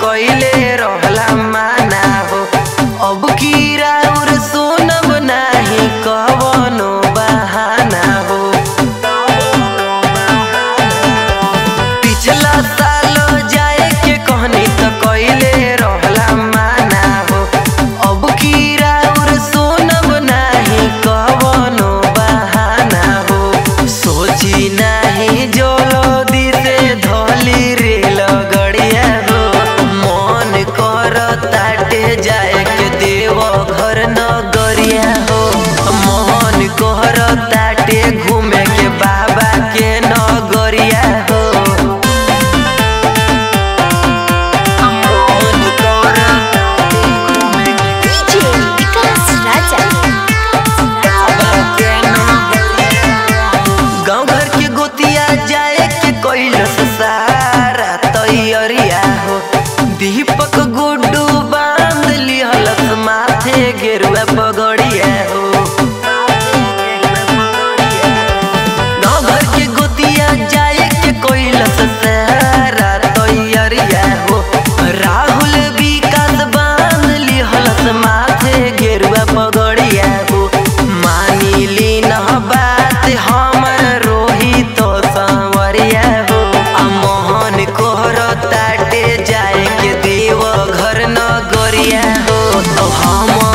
कइले रहला माना हो अब कीरा उर सुनब नाही कवनो बहाना हो पिछला साल जाए के कहनी त कइले रहला माना हो अब कीरा उर सुनब नाही कवनो बहाना हो सोची नाही जल्दी से धली रे लगड़िया हो मन कर ताटे जाए के देव घर नगरिया हो मन कर ताटे घूमे के बाबा के नगरिया हो मन कर ताटे घूमे के DJ विकास राजा गाँव घर के गोतिया जाए के कैलस सारा तैयारिया हो दीपक गुड्डू बांध लिहलस माथे गेरुआ पगड़िया हो गाँव घर के गोतिया जाए के कैलस सारा तैयारिया हो राहुल विकास बांध लिहलस माथे गेरुआ पगड़िया हो मानी ली न बात हमर रोहित संवरिया हो आ मोहन कोहर ताटे जाए के देव घर न गरिया हो तो हम